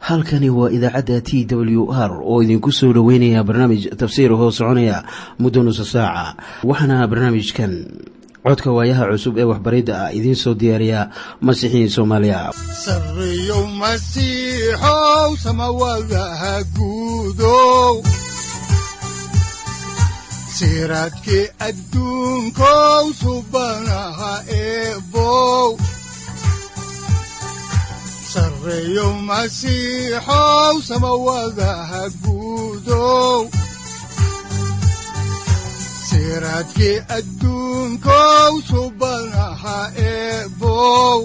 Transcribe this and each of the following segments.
halkani waa idaacadda t w r oo idinku soo dhoweynaya barnaamij tafsiir hoo soconaya muddo nusa saaca waxaana barnaamijkan codka waayaha cusub ee waxbaridda ah idiin soo diyaariya masiixiin soomaaliya sareyow masiixow samawadaha guudow siraadkii adduunkow subanaha eebow sareyow masiixow samawadaha guudow siraadkii adduunkow subanaha eebow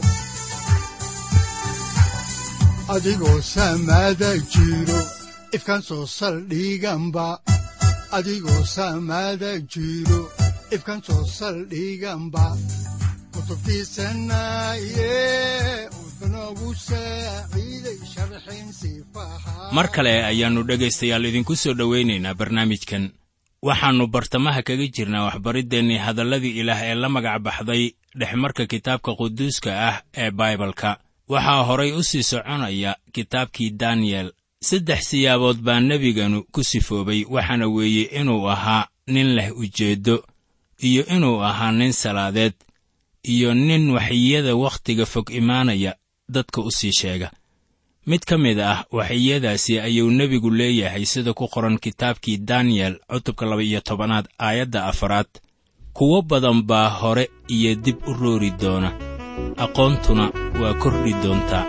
adigoo samaada jiro ifkan soo saldhiganba adigoo samaada jiro ifkan soo saldhiganba kutubtiisanaye udbanogu saaciiday sharxin sifaha mar kale ayaannu dhegaystayaal idinku soo dhowaynaynaa barnaamijkan waxaannu bartamaha kaga jirnaa waxbariddeenii hadalladii ilaah ee la magac baxday dhexmarka kitaabka quduuska ah ee baibalka waxaa horay u sii soconaya kitaabkii daniyel saddex siyaabood baa nebiganu ku sifoobay waxaana weeye inuu ahaa nin leh ujeeddo iyo inuu ahaa nin salaadeed iyo nin waxiyada wakhtiga fog imaanaya dadka u sii sheega mid ka mid ah waxiyadaasi ayuu nebigu leeyahay sida ku qoran kitaabkii daniyel cutubka laba-iyo tobanaad aayadda afaraad kuwo badan baa hore iyo dib u roori doona aqoontuna waa kordhi doontaa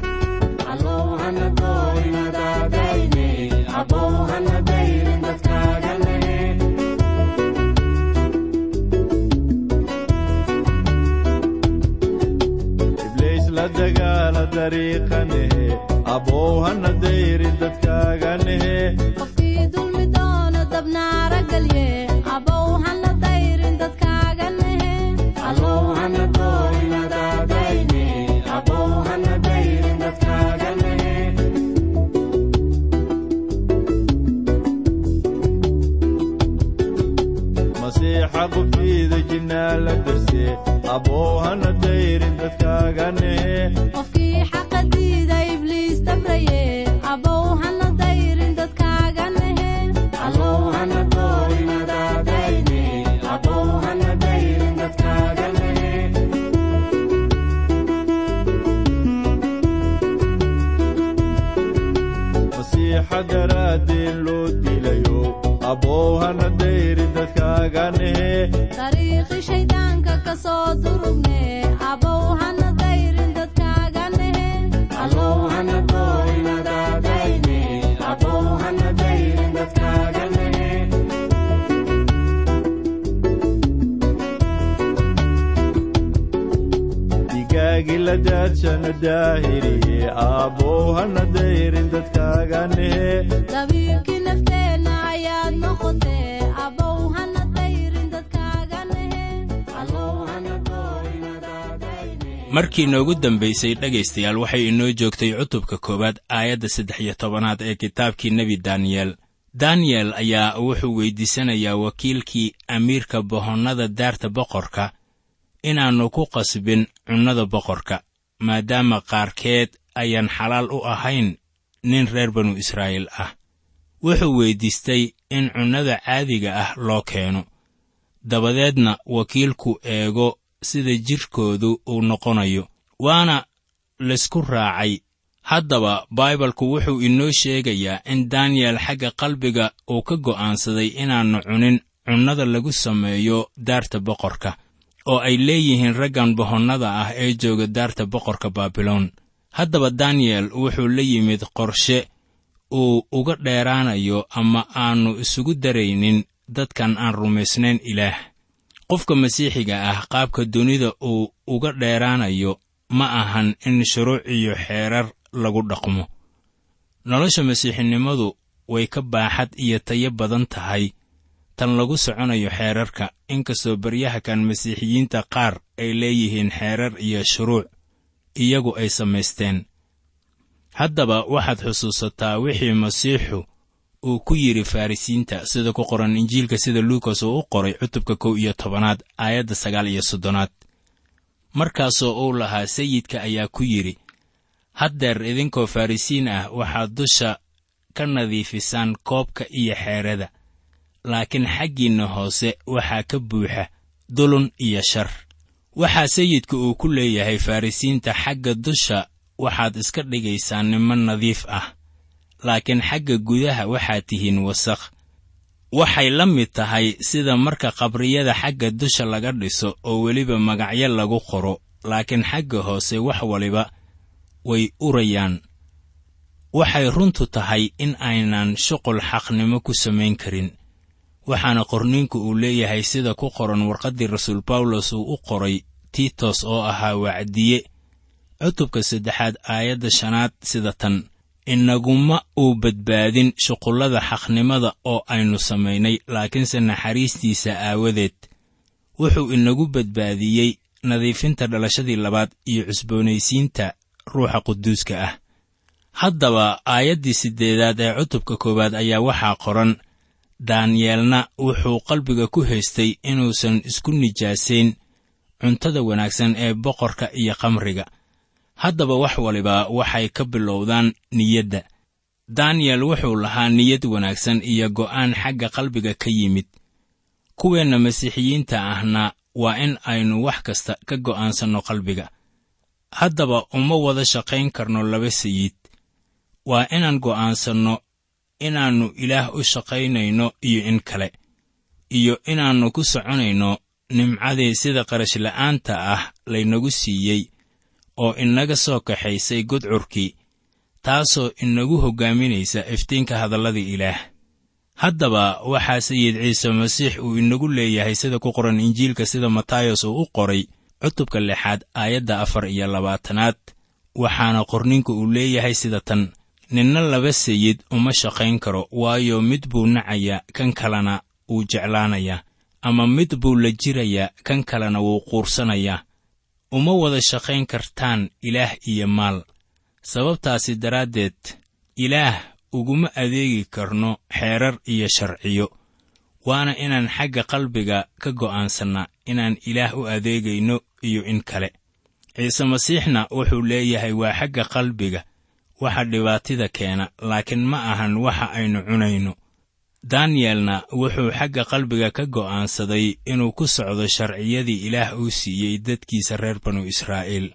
ibliis la dagaala dariiqanehe abow hana dayrin dadkaaganehe qofkii dulmi doono dabnaara galye abow hana dayrin dadkaaga nehe masiixa qubtiida jinnaa la darse abow hana dayrin dadkaaganehe qofkii xaqa diida ibliis dabraye abow hana dayrin dadkaaga nehe masiixa daraaddeen loo dilayo abow hana dayrin dadkaaganehe dariiqi shayddaanka ka soo durugne abow hana dayrin dadkaaga nehe digaagi la daadshana daahiriye abow hana dayrin dadkaaganehe dabiirkii nafteenna ayaad noqotee abow hana dayrin dadkaaga nehe markii noogu dambaysay dhegaystayaal waxay inoo joogtay cutubka koowaad aayadda saddex iyo tobanaad ee kitaabkii nebi daniyel daniyel ayaa wuxuu weyddiisanayaa wakiilkii amiirka bohonnada daarta boqorka inaannu ku qasbin cunnada boqorka maadaama qaarkeed ayaan xalaal u ahayn nin reer banu israa'iil ah wuxuu weyddiistay in cunnada caadiga ah loo keeno dabadeedna wakiilku eego sida jidhkoodu uu noqonayo waana laysku raacay haddaba baibalku wuxuu inoo sheegayaa in daniyel xagga qalbiga uu ka go'aansaday inaannu cunin cunnada lagu sameeyo daarta boqorka oo ay leeyihiin raggan bohonnada ah ee jooga daarta boqorka baabiloon haddaba daniyel wuxuu la yimid qorshe uu uga dheeraanayo ama aannu isugu daraynin dadkan aan rumaysnayn ilaah qofka masiixiga ah qaabka dunida uu uga dheeraanayo ma ahan in shuruuc iyo xeerar lagu dhaqmo nolosha masiixinimadu way ka baaxad iyo tayo badan tahay tan lagu soconayo xeerarka inkastoo baryahakan masiixiyiinta qaar ay leeyihiin xeerar iyo shuruuc iyagu ay samaysteen haddaba waxaad xusuusataa wixii masiixu uu ku yidhi farrisiinta sida ku qoran injiilka sida luukas uu u qoray cutubka kow iyo tobanaad aayadda sagaal iyo soddonaad markaasoo uu lahaa sayidka ayaa ku yidhi haddeer idinkoo farrisiin ah waxaad dusha ka nadiifisaan koobka iyo xeerada laakiin xaggiinna hoose waxaa ka buuxa dulun iyo shar waxaa sayidka uu ku leeyahay farrisiinta xagga dusha waxaad iska dhigaysaan niman nadiif ah laakiin xagga gudaha waxaad tihiin wasakh waxay la mid tahay sida marka qabriyada xagga dusha laga dhiso oo weliba magacyo lagu qoro laakiin xagga hoose wax waliba way urayaan waxay runtu tahay in aynan shuqul xaqnimo ku samayn karin waxaana qorniinku uu leeyahay sida ku qoran warqaddii rasuul bawlos uu u qoray tiitos oo ahaa wacdiye cutubka saddexaad aayadda shanaad sida tan inaguma uu badbaadin shuqullada xaqnimada oo aynu samaynay laakiinse naxariistiisa aawadeed wuxuu inagu badbaadiyey nadiifinta dhalashadii labaad iyo cusboonaysiinta ruuxa quduuska ah haddaba aayaddii siddeedaad ee cutubka koowaad ayaa waxaa qoran daaniyeelna wuxuu qalbiga ku haystay inuusan isku nijaasayn cuntada wanaagsan ee boqorka iyo khamriga haddaba wax waliba waxay ka bilowdaan niyadda daniyel wuxuu lahaa niyad wanaagsan iyo go'aan xagga qalbiga ka yimid kuweenna masiixiyiinta ahna waa in aynu wax kasta ka go'aansanno qalbiga haddaba uma wada shaqayn karno laba sayid waa inaan go'aansanno inaannu ilaah u shaqaynayno iyo in kale iyo inaannu ku soconayno nimcadii sida qarashla'aanta ah laynagu siiyey oo inaga soo kaxaysay gudcurkii taasoo inagu hoggaaminaysa iftiinka hadalladii ilaah haddaba waxaa sayid ciise masiix uu inagu leeyahay sida ku qoran injiilka sida matayos uu u qoray cutubka lixaad aayadda afar iyo labaatanaad waxaana qorninku uu leeyahay sida tan ninna laba sayid uma shaqayn karo waayo mid buu nacayaa kan kalena wuu jeclaanayaa ama mid buu la jirayaa kan kalena wuu quursanayaa uma wada shaqayn kartaan ilaah iyo maal sababtaasi daraaddeed ilaah uguma adeegi karno xeerar iyo sharciyo waana inaan xagga qalbiga ka go'aansannaa inaan ilaah u adeegayno iyo in kale ciise masiixna wuxuu leeyahay waa xagga qalbiga waxa dhibaatida keena laakiin ma ahan waxa aynu cunayno daniyelna wuxuu xagga qalbiga ka go'aansaday inuu ku socdo sharciyadii ilaah uu siiyey dadkiisa reer banu israa'iil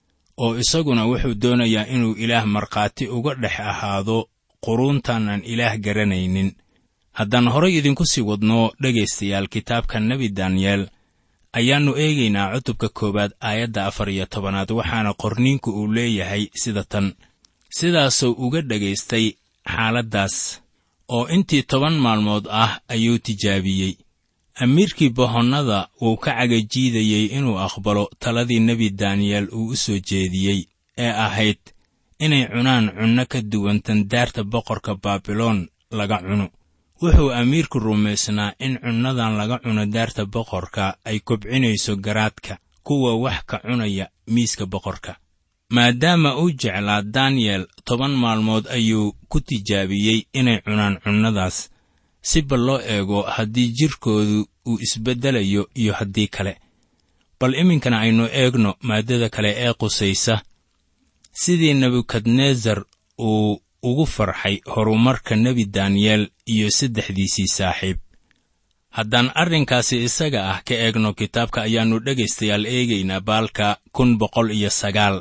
oo isaguna wuxuu doonayaa inuu ilaah markhaati uga dhex ahaado quruuntan aan ilaah garanaynin haddaan horay idinku sii wadno dhegaystayaal kitaabka nebi daniyeel ayaannu eegaynaa cutubka koowaad aayadda afar iyo tobanaad waxaana qorniinku uu leeyahay sida tan sidaasuu uga dhagaystay xaaladdaas oo intii toban maalmood ah ayuu tijaabiyey amiirkii bohonnada wuu ka cagajiidayey inuu aqbalo taladii nebi daniyeel uu u soo jeediyey ee ahayd inay cunaan cunno ka duwan tandaarta boqorka baabiloon laga cuno wuxuu amiirku rumaysnaa in cunnadan laga cuno daarta boqorka ay kobcinayso garaadka kuwa wax ka cunaya miiska boqorka maadaama uu jeclaa daniyel toban maalmood ayuu ku tijaabiyey inay cunaan cunnadaas si bal loo eego haddii jidhkoodu uu isbeddelayo iyo haddii kale bal iminkana aynu eegno maaddada kale ee qusaysa sidii nebukadnesar uu ugu farxay horumarka nebi daniyeel iyo saddexdiisii saaxiib haddaan arrinkaasi isaga ah ka eegno kitaabka ayaannu dhegaystayaal eegaynaa baalka kun boqol iyo sagaal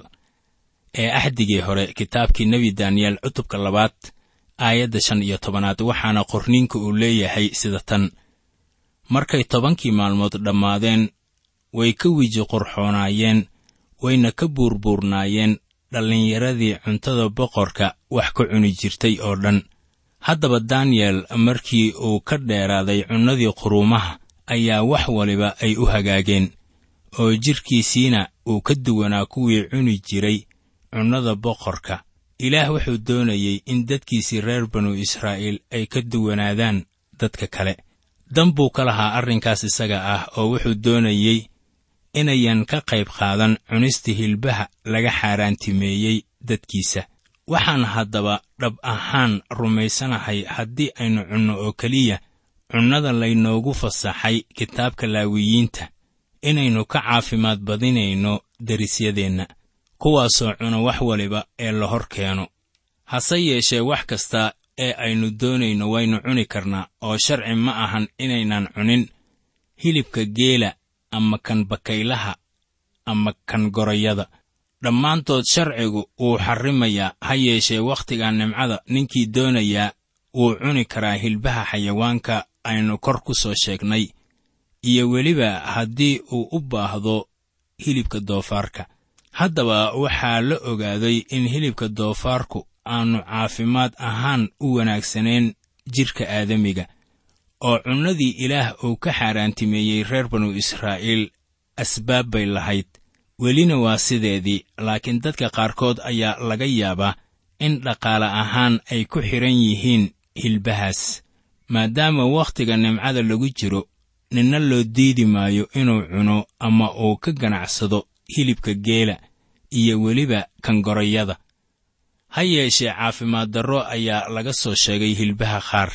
ee axdigii hore kitaabkii nebi daniyeel cutubka labaad aayadda shan iyo tobanaad waxaana qorniinka uu leeyahay sida tan markay tobankii maalmood dhammaadeen way ka wiji qurxoonaayeen wayna ka buurbuurnaayeen dhallinyaradii cuntada boqorka wax ka cuni jirtay oo dhan haddaba daniyel markii uu ka dheeraaday cunnadii quruumaha ayaa wax waliba ay u hagaageen oo jidhkiisiina uu ka duwanaa kuwii cuni jiray cunnada boqorka ilaah wuxuu doonayey in dadkiisii reer banu israa'iil ay ka duwanaadaan dadka kale dan buu ka lahaa arrinkaas isaga ah oo wuxuu doonayey inayan ka qayb qaadan cunista hilbaha laga xaaraantimeeyey dadkiisa waxaan haddaba dhab ahaan rumaysanahay haddii aynu cunno oo keliya cunnada laynoogu fasaxay kitaabka laawiyiinta inaynu ka caafimaad badinayno derisyadeenna kuwaasoo cuna wax waliba ee la hor keeno hase yeeshee wax kasta ee aynu doonayno waynu cuni karnaa oo sharci ma ahan inaynan cunin hilibka geela ama kan bakaylaha ama kan gorayada dhammaantood sharcigu wuu xarrimayaa ha yeeshee wakhtiga nimcada ninkii doonayaa wuu cuni karaa hilbaha xayawaanka aynu kor ku soo sheegnay iyo weliba haddii uu u baahdo hilibka doofaarka haddaba waxaa la ogaaday in hilibka doofaarku aanu caafimaad ahaan u wanaagsanayn jidhka aadamiga oo cunnadii ilaah uu ka xaaraantimeeyey reer banu israa'iil asbaab bay lahayd welina waa sideedii laakiin dadka qaarkood ayaa laga yaabaa in dhaqaale ahaan ay ku xidhan yihiin hilbahaas maadaama wakhtiga nimcada lagu jiro ninna loo diidi maayo inuu cuno ama uu ka ganacsado hilibka geela iyo weliba kan gorayada ha yeeshee caafimaad darro ayaa laga soo sheegay hilbaha qaar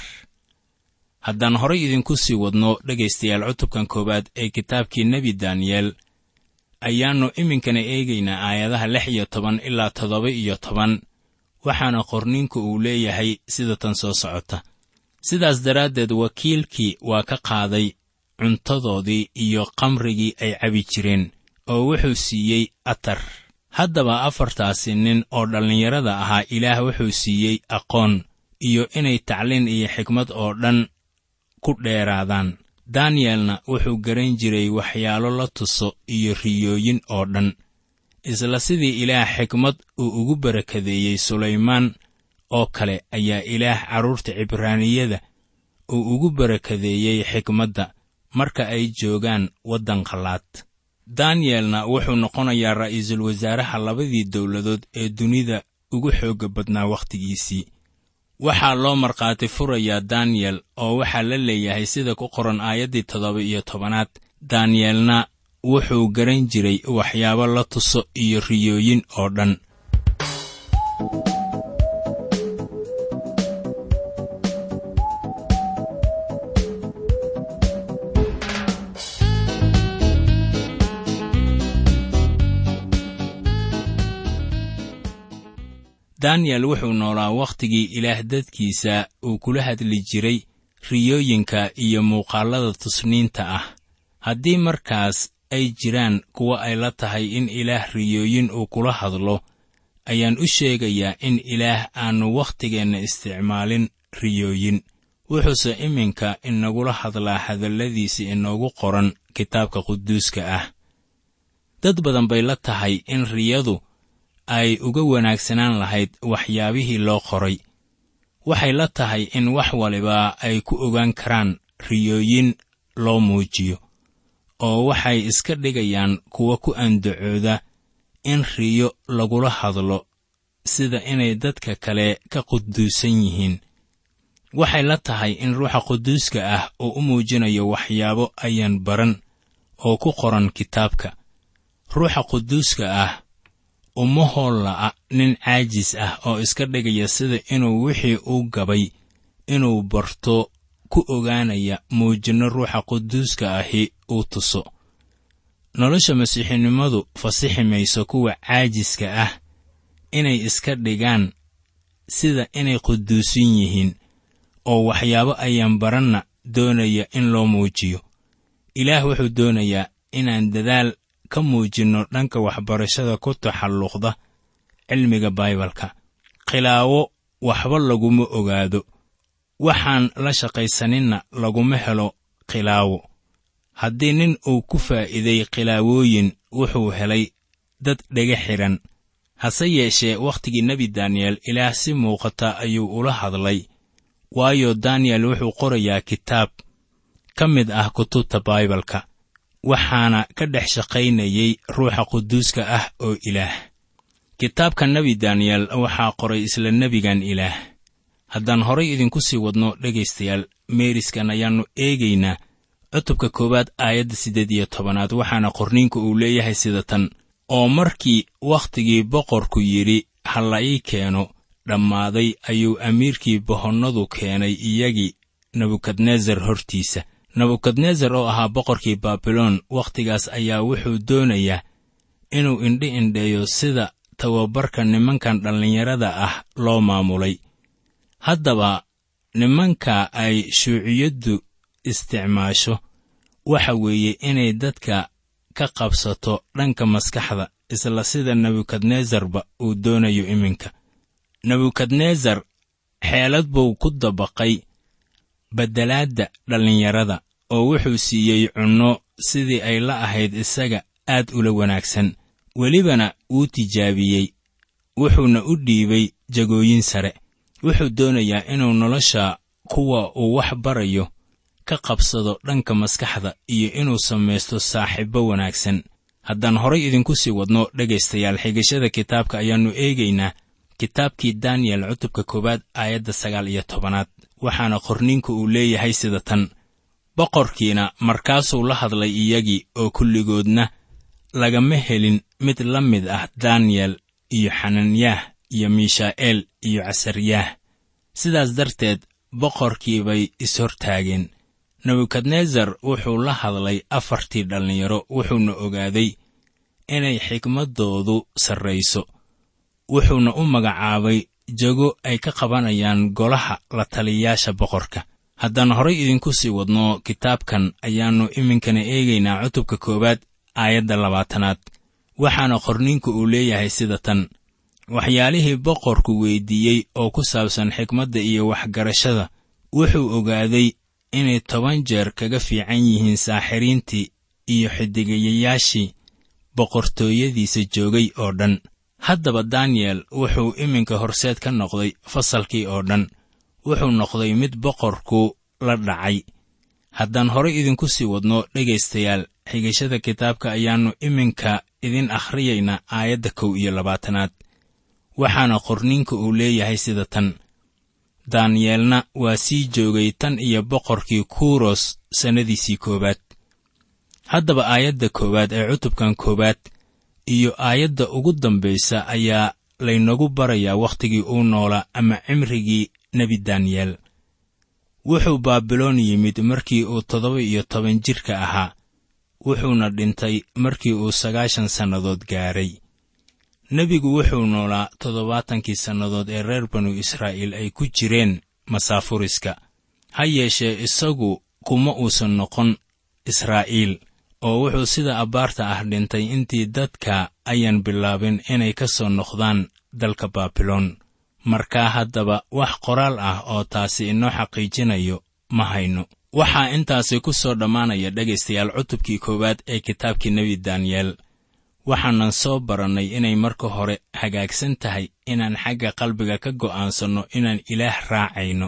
haddaan horay idinku sii wadno dhegaystayaal cutubkan koowaad ee kitaabkii nebi daniyeel ayaannu iminkana eegaynaa aayadaha lix iyo toban ilaa toddoba iyo toban waxaana qorniinku uu leeyahay sida tan soo socota sidaas daraaddeed wakiilkii waa ka qaaday cuntadoodii iyo kamrigii ay cabi jireen oo wuxuu siiyey atar haddaba afartaasi nin oo dhallinyarada ahaa ilaah wuxuu siiyey aqoon iyo inay tacliin iyo xikmad oo dhan ku dheeraadaan daniyelna wuxuu garan jiray waxyaalo la tuso iyo riyooyin oo dhan isla sidii ilaah xikmad uu ugu barakadeeyey sulaymaan oo kale ayaa ilaah carruurta cibraaniyada uu ugu barakadeeyey xikmadda marka ay joogaan waddan qallaad daniyelna wuxuu noqonayaa ra'iisul wasaaraha labadii dowladood ee dunida ugu xoogga badnaa wakhtigiisii waxaa loo markhaati furayaa daniyel oo waxaa la leeyahay sida ku qoran aayaddii toddoba iyo tobanaad daniyelna wuxuu garan jiray waxyaabo la tuso iyo riyooyin oo dhan daniyel wuxuu noolaa wakhtigii ilaah dadkiisa uu kula hadli jiray riyooyinka iyo muuqaallada tusniinta ah haddii markaas ay jiraan kuwa ay la tahay in ilaah riyooyin uu kula hadlo ayaan u sheegayaa in ilaah aannu waktigeenna isticmaalin riyooyin wuxuuse iminka inagula hadlaa hadalladiisa inoogu qoran kitaabka quduuska ah dad badan bay la tahay in riyadu ay uga wanaagsanaan lahayd waxyaabihii loo qoray waxay la tahay in wax waliba ay ku ogaan karaan riyooyin loo muujiyo oo waxay iska dhigayaan kuwa ku andacooda in riyo lagula hadlo sida inay dadka kale ka quduusan yihiin waxay la tahay in ruuxa quduuska ah uu u muujinayo waxyaabo ayaan baran oo ku qoran kitaabka ruuxa quduuska ah uma hoolla'a nin caajis ah oo iska dhigaya sida inuu wixii uu gabay inuu barto ku ogaanaya muujinno ruuxa quduuska ahi uu tuso nolosha masiixinimadu fasixi mayso kuwa caajiska ah inay iska dhigaan sida inay quduusan yihiin oo waxyaabo ayaan baranna doonaya in loo muujiyo ilaah wuxuu doonayaa inaan dadaal ka muujinno dhanka waxbarashada ku taxalluqda cilmiga baibalka khilaawo waxba laguma ogaado waxaan la shaqaysaninna laguma helo khilaawo haddii nin uu ku faa'iiday khilaawooyin wuxuu helay dad dhega xidhan hase yeeshee wakhtigii nebi daniyel ilaah si muuqata ayuu ula hadlay waayo daniyel wuxuu qorayaa kitaab ka mid ah kutubta baibalka waxaana ka dhex shaqaynayey ruuxa quduuska ah oo ilaah kitaabka nebi daniyel waxaa qoray isla nebigan ilaah haddaan horay idinku sii wadno dhegaystayaal meeriskan ayaannu eegaynaa cutubka koowaad aayadda siddeed iyo tobanaad waxaana qorniinku uu leeyahay sida tan oo markii wakhtigii boqorku yidhi ha la ii keeno dhammaaday ayuu amiirkii bohonnadu keenay iyagii nebukadnesar hortiisa nebukadnesar oo ahaa boqorkii baabiloon wakhtigaas ayaa wuxuu doonayaa inuu indhi indheeyo sida tababarka nimankan dhallinyarada ah loo maamulay haddaba nimanka ay shuuciyaddu isticmaasho waxa weeye inay dadka ka qabsato dhanka maskaxda isla sida nebukadnesarba uu doonayo iminka nebukadnesar xeelad buu ku dabaqay beddelaadda dhallinyarada oo wuxuu siiyey cunno sidii ay la ahayd isaga aad ula wanaagsan welibana wuu tijaabiyey wuxuuna u dhiibay jagooyin sare wuxuu doonayaa inuu nolosha kuwa uu wax barayo ka qabsado dhanka maskaxda iyo inuu samaysto saaxiibbo wanaagsan haddaan horay idinku sii wadno dhegaystayaal xigashada kitaabka ayaannu eegaynaa kitaabkii daniyel cutubka koowaad aayadda sagaal iyo tobanaad waxaana qorniinku uu leeyahay sida tan boqorkiina markaasuu la hadlay iyagii oo kulligoodna lagama helin mid la mid ah daniyel iyo xananyaah iyo miishaa'eel iyo casaryaah sidaas darteed boqorkii bay ishortaageen nebukadnesar wuxuu la hadlay afartii dhallinyaro wuxuuna ogaaday inay xikmaddoodu sarrayso wuxuuna u magacaabay jago ay ka qabanayaan golaha la taliyayaasha boqorka haddaan horay idinku sii wadno kitaabkan ayaannu iminkana eegaynaa cutubka koowaad aayadda labaatanaad waxaana qorniinku uu leeyahay sida tan waxyaalihii boqorku weyddiiyey oo ku saabsan xikmadda iyo waxgarashada wuxuu ogaaday inay toban jeer kaga fiican yihiin saaxiriintii iyo xidigayayaashii boqortooyadiisa joogay oo dhan haddaba daniyel wuxuu iminka horseed ka noqday fasalkii oo dhan wuxuu noqday mid boqorku la dhacay haddaan horay idinku sii wadno dhegaystayaal xigashada kitaabka ayaannu iminka idin akhriyaynaa aayadda kow iyo labaatanaad waxaana qorniinka uu leeyahay sida tan daaniyeelna waa sii joogay tan iyo boqorkii kuros sannadiisii koowaad haddaba aayadda koowaad ee cutubkan koowaad iyo aayadda ugu dambaysa ayaa laynagu barayaa wakhtigii uu noolaa ama cimrigii nebi daniyeel wuxuu baabiloon yimid markii uu toddoba iyo toban jirka ahaa wuxuuna dhintay markii uu sagaashan sannadood gaaray nebigu wuxuu noolaa toddobaatankii sannadood ee reer banu israa'iil ay ku jireen masaafuriska ha yeeshee isagu kuma uusan noqon israa'iil oo wuxuu sida abbaarta ah dhintay intii dadka ayaan bilaabin inay ka soo noqdaan dalka baabiloon markaa haddaba wax qoraal ah oo taasi inoo xaqiijinayo ma hayno waxaa intaasi ku soo dhammaanaya dhegaystayaal cutubkii koowaad ee kitaabkii nebi daniyeel waxaanan soo barannay inay marka hore hagaagsan tahay inaan xagga qalbiga ka go'aansanno inaan ilaah raacayno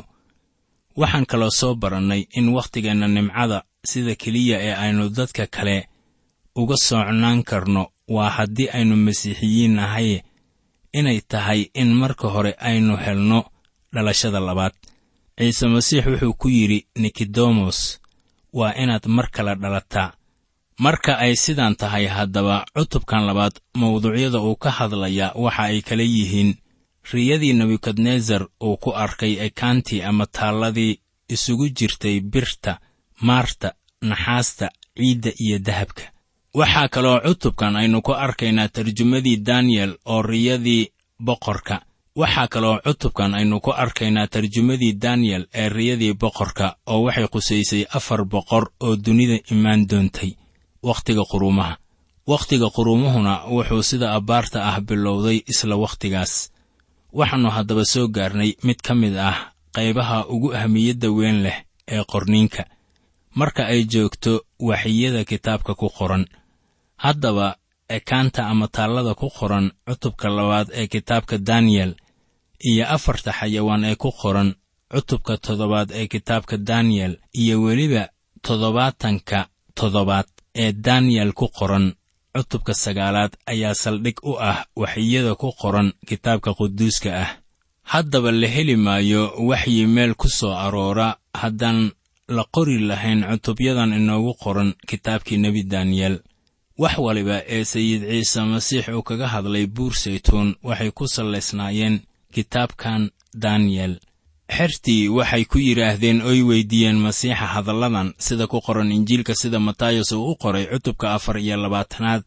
waxaan kaloo soo barannay in wakhtigeenna nimcada sida keliya ee aynu dadka kale uga soocnaan karno waa haddii aynu masiixiyiin nahay inay tahay in marka hore aynu helno dhalashada labaad ciise masiix wuxuu ku yidhi nikodemos waa inaad mar kale dhalataa marka ay sidaan tahay haddaba cutubkan labaad mawduucyada uu ka hadlayaa waxa ay kala yihiin riyadii nebukadnesar uu ku arkay ekaantii ama taalladii isugu jirtay birta maarta naxaasta ciidda iyo dahabka waxaa kaloo cutubkan aynu ku arkaynaa tarjumadii daniyel oo riyadii boqorka waxaa kaloo cutubkan aynu ku arkaynaa tarjumadii daniyel ee riyadii boqorka oo waxay qusaysay afar boqor oo dunida imaan doontay wakhtiga quruumaha wakhtiga quruumuhuna wuxuu sida abbaarta ah bilowday isla wakhtigaas waxaannu haddaba soo gaarnay mid ka mid ah qaybaha ugu ahmiyadda weyn leh ee qorniinka marka ay joogto waxiyada kitaabka ku qoran haddaba ekaanta ama taallada ku qoran cutubka labaad ee kitaabka daniyel iyo afarta xayawaan ee ku qoran cutubka toddobaad ee kitaabka daniyel iyo weliba toddobaatanka toddobaad ee daniyel ku qoran cutubka sagaalaad ayaa saldhig u ah waxyada ku qoran kitaabka quduuska ah haddaba la heli maayo waxyi meel ku soo aroora haddaan la qori lahayn cutubyadan inoogu qoran kitaabkii nebi daniyel wax waliba ee sayid ciise masiix uu kaga hadlay buur saytuun waxay ku sallaysnaayeen kitaabkan daniyel xertii waxay ku yidhaahdeen oy weyddiiyeen masiixa hadalladan sida ku qoran injiilka sida matayos uu u qoray cutubka afar iyo labaatanaad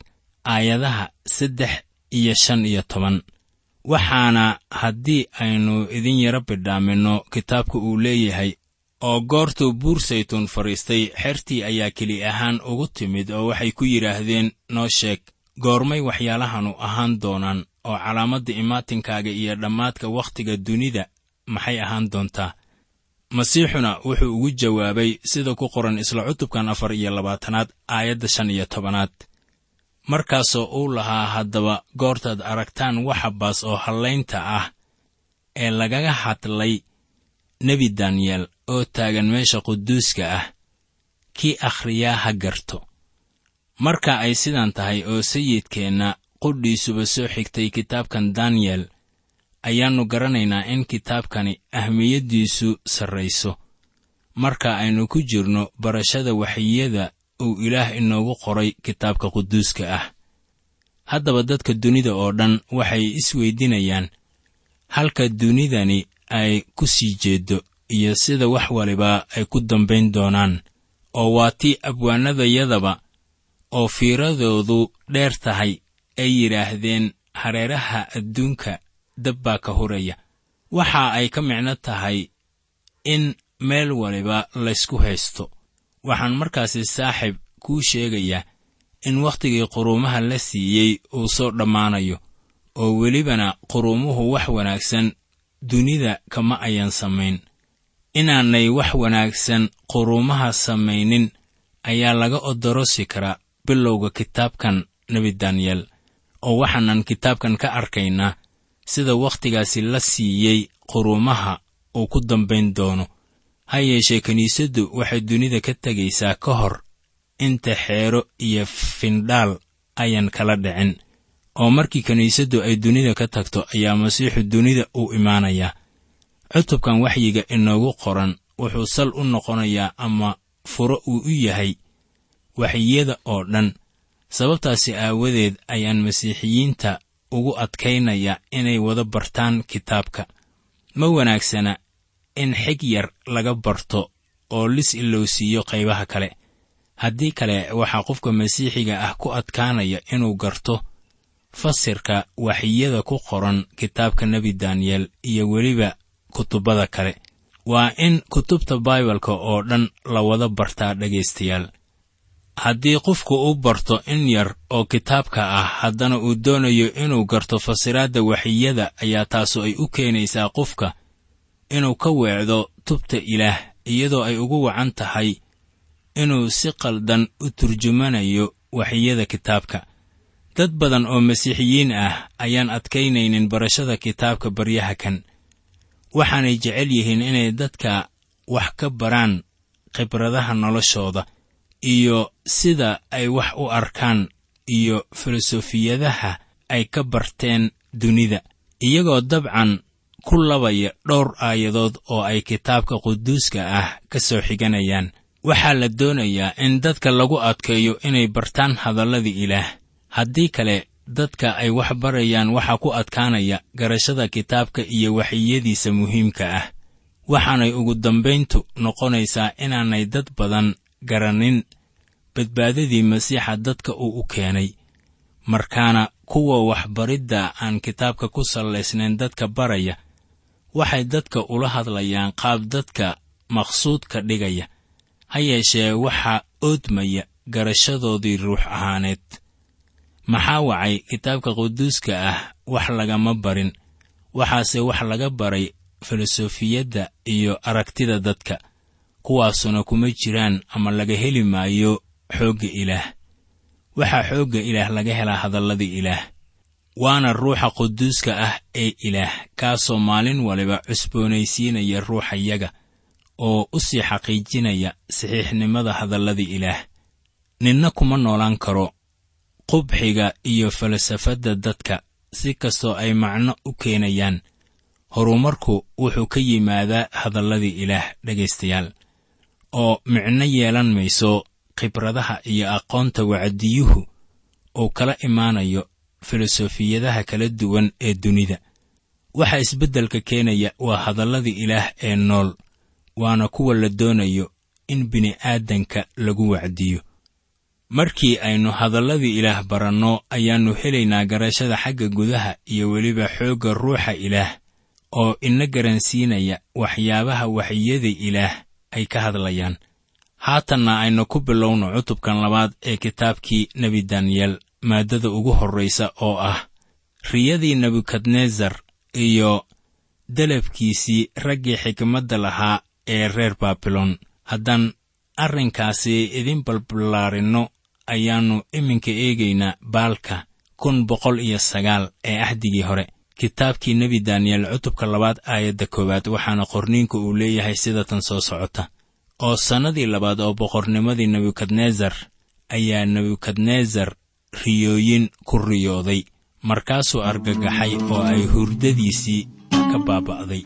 aayadaha saddex iyo shan iyo toban waxaana haddii aynu idin yaro bidhaaminno kitaabka uu leeyahay oo goortuu buur saytuun fadhiistay xertii ayaa keli ahaan ugu timid oo waxay ku yidhaahdeen noo sheeg goormay waxyaalahanu ahaan doonaan oo calaamadda imaatinkaaga iyo dhammaadka wakhtiga dunida maxay ahaan doontaa masiixuna wuxuu ugu jawaabay sida ku qoran isla cutubkan afar iyo labaatanaad aayadda shan iyo tobanaad markaasoo uu lahaa haddaba goortaad aragtaan waxa baas oo hallaynta ah ee lagaga hadlay nebi daniyeel oo taagan meesha quduuska ah kii akhriyaa ha garto marka ay sidan tahay oo sayidkeenna qudhiisuba soo xigtay kitaabkan daniyel ayaannu garanaynaa in kitaabkani ahmiyaddiisu sarrayso marka aynu ku jirno barashada waxyiyada uu ilaah inoogu qoray kitaabka quduuska ah haddaba dadka dunida oo dhan waxay isweydinayaan halka dunidani ay ku sii jeeddo iyo sida wax waliba ay ku dambayn doonaan oo waa tii abwaanadayadaba oo fiiradoodu dheer tahay ay yidhaahdeen hareeraha adduunka dab baa ka huraya waxa ay ka micno tahay in meel waliba laysku haysto waxaan markaasi saaxiib kuu sheegayaa in wakhtigii quruumaha la siiyey uu soo dhammaanayo oo welibana quruumuhu wax wanaagsan dunida kama ayan samayn inaanay wax wanaagsan quruumaha samaynin ayaa laga odorosi karaa bilowga kitaabkan nebi daniyel oo waxaanan kitaabkan ka arkaynaa sida wakhtigaasi la siiyey quruumaha uu ku dambayn doono ha yeeshee kiniisaddu waxay dunida ka tegaysaa ka hor inta xeero iyo findhaal ayan kala dhicin oo markii kiniisaddu ay dunida ka tagto ayaa masiixu dunida u imaanayaa cutubkan waxyiga inoogu qoran wuxuu sal u noqonayaa ama furo uu u yahay waxyiyada oo dhan sababtaasi aawadeed ayaan masiixiyiinta ugu adkaynaya inay wada bartaan kitaabka ma wanaagsana in xig yar laga barto oo lis ilowsiiyo qaybaha kale haddii kale waxaa qofka masiixiga ah ku adkaanaya inuu garto fasirka waxyiyada ku qoran kitaabka nebi daniyel iyo weliba kutubbada kale waa in kutubta baibalka oo dhan la wada bartaa dhegaystayaal haddii qofku u barto in yar oo kitaabka ah haddana uu doonayo inuu garto fasiraadda waxyiyada ayaa taasu ay u keenaysaa qofka inuu ka weecdo tubta ilaah iyadoo ay ugu wacan tahay inuu si qaldan u turjumanayo waxyiyada kitaabka dad badan oo masiixiyiin ah ayaan adkaynaynin barashada kitaabka baryaha kan waxaanay jecel yihiin inay dadka wax ka baraan khibradaha noloshooda iyo sida ay wax u arkaan iyo filosofiyadaha ay ka barteen dunida iyagoo dabcan ku labaya dhowr aayadood oo ay kitaabka quduuska ah ka soo xiganayaan waxaa la doonayaa in dadka lagu adkeeyo inay bartaan hadallada ilaah haddii kale dadka ay wax barayaan waxaa ku adkaanaya garashada kitaabka iyo waxyiyadiisa muhiimka ah waxaanay ugu dambayntu noqonaysaa inaanay dad badan garanin badbaadadii masiixa dadka uu u keenay markaana kuwa waxbaridda aan kitaabka ku sallaysnayn dadka baraya waxay dadka ula hadlayaan qaab dadka maqsuudka dhigaya ha yeeshee waxaa oodmaya garashadoodii ruux ahaaneed maxaa wacay kitaabka quduuska ah wax lagama barin waxaase wax laga baray filosofiyadda iyo aragtida dadka kuwaasuna kuma jiraan ama laga heli maayo xoogga ilaah waxaa xoogga ilaah laga helaa hadallada ilaah waana ruuxa quduuska ah ee ilaah kaasoo maalin waliba cusboonaysiinaya ruuxayaga oo u sii xaqiijinaya saxiixnimada hadallada ilaah ninna kuma noolaan karo qubxiga iyo falsafadda dadka si kastoo ay macno u keenayaan horumarku wuxuu ka yimaadaa hadalladii ilaah dhegaystayaal oo micno yeelan mayso khibradaha iyo aqoonta wacdiyuhu uu kala imaanayo filosofiyadaha kala duwan ee dunida waxa isbeddelka keenaya waa hadalladii ilaah ee nool waana kuwa la doonayo in bini'aadanka lagu wacdiyo markii aynu hadalladii ilaah baranno ayaannu helaynaa garashada xagga gudaha iyo weliba xoogga ruuxa ilaah oo ina garansiinaya waxyaabaha waxyada ilaah ay ka hadlayaan haatanna aynu ku bilowno cutubkan labaad ee kitaabkii nebi daniyel maaddada ugu horraysa oo ah riyadii nebukadnesar iyo dalabkiisii raggii xikmadda lahaa ee reer baabilon haddaan arrinkaasi idin balballaarinno ayaannu iminka eegaynaa baalka kun boqol iyo sagaal ee ahdigii hore kitaabkii nebi daniyel cutubka labaad aayadda koowaad waxaana qorniinku uu leeyahay sida tan soo socota oo sannadii labaad oo boqornimadii nebukadnesar ayaa nebukadnesar riyooyin ku riyooday markaasuu argagaxay oo ay hurdadiisii ka baaba'day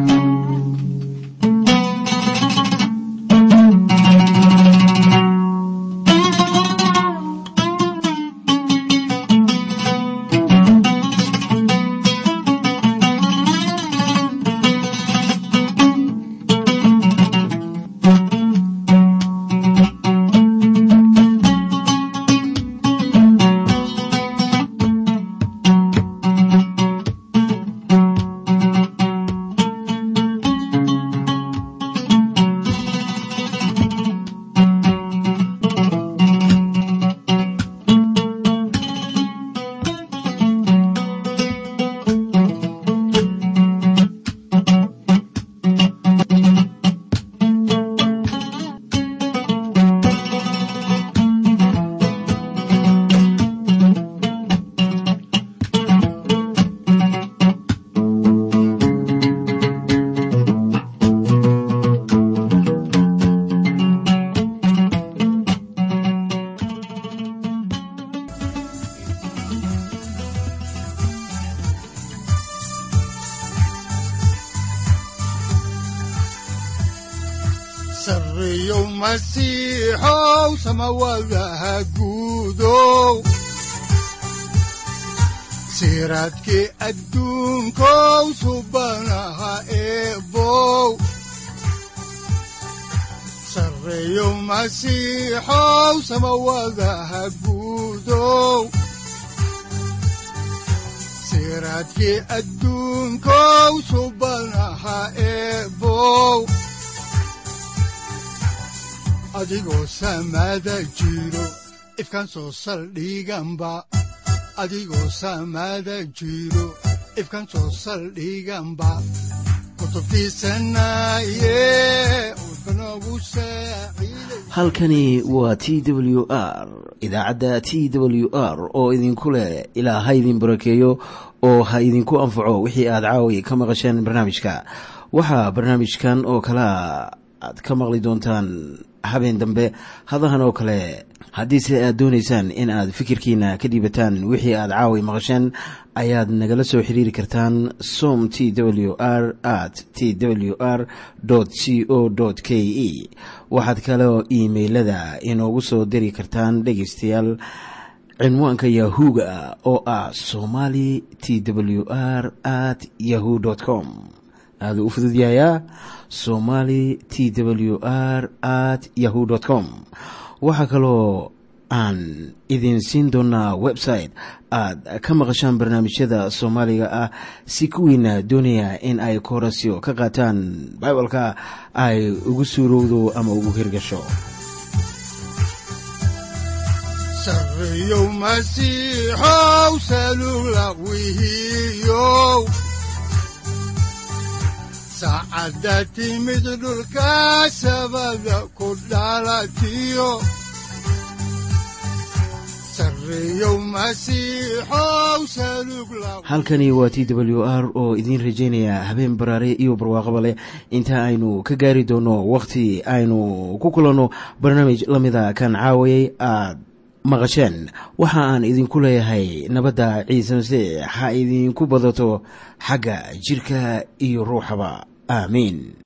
sarreeyow masiixow samawadaha guudow siraadkii adduunkow subanaha eebow sarreeyow masiixow samawadaha guudow siraadkii adduunkow subanaha eebow adigoo samaada jiro ifkan soo saldhiganba adigoo samaada jiro ifkan soo saldhiganba kutubtiisanaye udbanogu saaciiday halkani waa t w r idaacadda t w r oo idinku leh ilaa ha idin barakeeyo oo ha idinku anfaco wixii aad caawi ka maqasheen barnaamijka waxaa barnaamijkan oo kalea aad ka maqli doontaan habeen dambe hadahan oo kale haddiise aad doonaysaan in aad fikirkiina ka dhiibataan wixii aad caawi maqasheen ayaad nagala soo xiriiri kartaan som t w r at t w r c o k e waxaad kaloo iimailada inoogu soo diri kartaan dhegaystayaal cinwaanka yahu-ga oo ah somali t w r at yahu com aaduu u fududyahayaa somali t w r at yahu com waxaa kaloo aan idin siin doonaa website aad ka maqashaan barnaamijyada soomaaliga ah si kuwiina doonaya in ay koorasyo ka qaataan bibalka ay ugu suurowdo ama ugu hirgasho sarreeyow masiixow salugla wihiyow saacadda timid dhulka sabada ku dhalatiyo sarreeyow masiixow salugla halkani waa t w r oo idiin rajaynaya habeen baraare iyo barwaaqaba leh inta aynu ka gaari doono wakhti aynu ku kulanno barnaamij la mida kan caawayay aad maqasheen waxa aan idinku leeyahay nabadda ciise masiix ha idinku badato xagga jidhka iyo ruuxaba aamiin